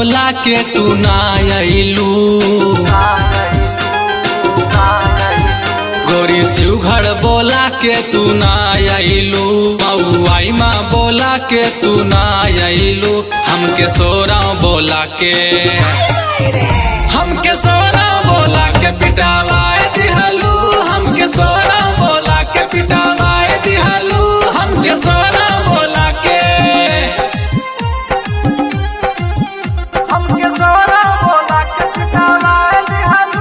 बोला के तू ना अइलू गोरी शिवघर बोला के तू ना अइलू मऊआई माँ बोला के तू ना अइलू हमके सोरा बोला के हमके सोरा बोला के पिटावाए दिहलू हमके सोरा बोला के पिटावाए दिहलू हमके सोरा बोला के हमके सोरा बोला के पिटावाए दिहलू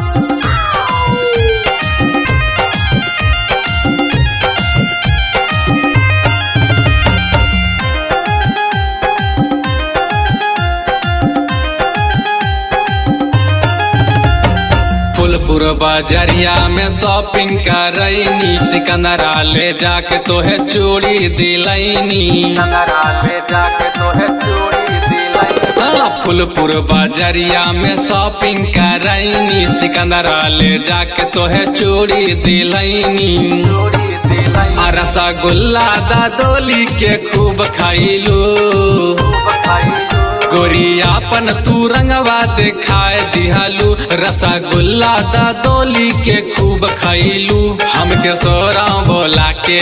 फुलपुर बाजरिया में शॉपिंग करैनी सिकंदरा ले जाके तोहे चूड़ी दिलैनी नगरा ले जाके तोहे चूड़ी दिलाई हाँ, फुलपुर बाजरिया में शॉपिंग करैनी सिकंदरा ले जाके तोहे चूड़ी दिलैनी चूड़ी दिलाई आ रसगुल्ला दादोली के खूब खैलू बखाई गोरियापन तू रंगवा दिखाए दिहलू रसगुल्ला दादोली के खूब खैलू हमके सोरा बोला के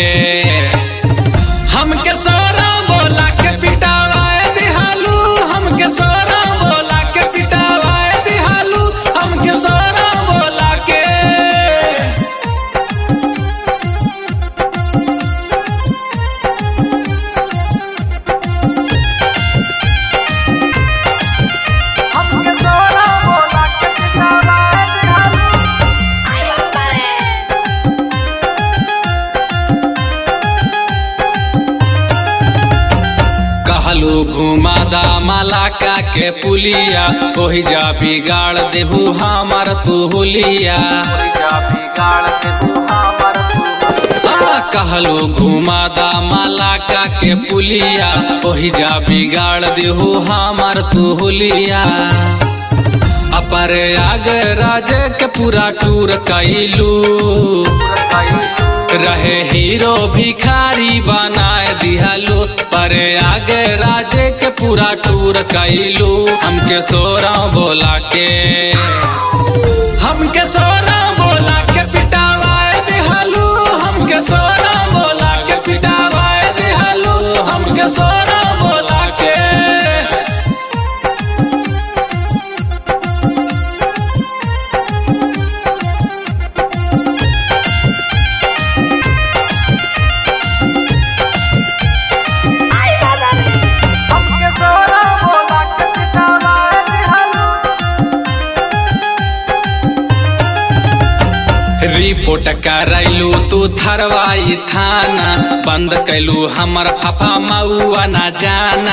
हमके सोरा बोला के पिटावाए दिहलू हमके सोरा बोला के पिटावाए दिहलू हमके सोरा बोला के हमके सोरा बोला के पिटावाए दिहलू कहलू घुमादा मलाका के पुलिया ओहि जा बिगाड़ देहू हमार तू हुलिया जा बिगाड़ दे तू हमर तू आ, कहलू घुमादा मलाका के पुलिया ओहि जा बिगाड़ देहू हमार तू हुलिया अपर आग राज के पूरा टूर कैलू रहे हीरो भिखारी बनाए दिहलू पर आगे राज के पूरा टूर कैलू हमके सोरा बोला के हमके सोरा बोला के पिटावाए दिहलू हमके सोरा बोला के पिटावाए दिहलू हमके सोरा बोला के हमके सोरा बोला के पिटावाए दिहलू रिपोर्ट करैलू तू थरवाई थाना बंद कैलू हमर फफा मऊआ न जाना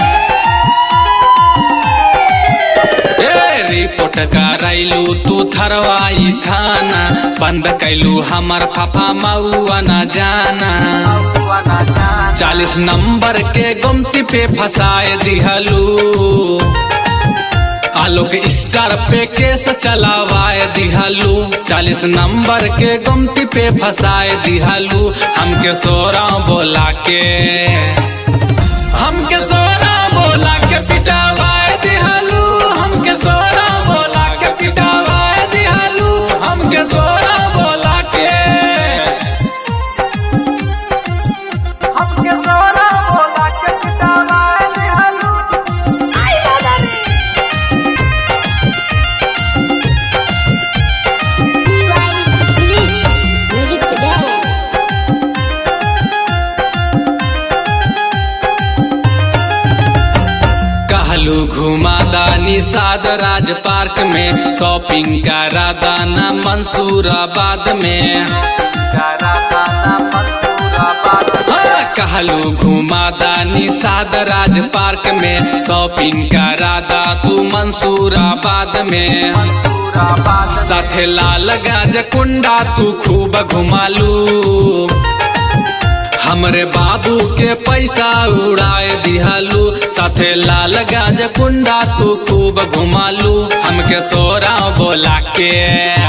ए रिपोर्ट करैलू तू थरवाई थाना बंद कैलू हमर फफा मऊआ न जाना हुआ ना जान चालीस नंबर के गुमती पे फंसाए दिहलू आलोक स्टार पे केस चलावाए दिहलू चालीस नंबर के गुमती पे फंसाए दिहलू हमके सोरा बोला के हमके सोरा बोला के पिटावाए दिहलू हमके सोरा बोला के पिटावाए दिहलू हमके सोरा बोला के हमके सोरा बोला के पिटावाए दिहलू Music today. कहलू घुमादा निषाद राज पार्क में शॉपिंग करा दाना मंसूराबाद में हाँ, कहलू घुमादा निषाद राज पार्क में शॉपिंग करा दा तू मंसूराबाद में साथे लाल गाज कुंडा तू खूब घुमालू हमरे बाबू के पैसा उड़ाए दिहलू साथे लाल गाज कुंडा तू खूब घुमालू हमके सोरा बोला के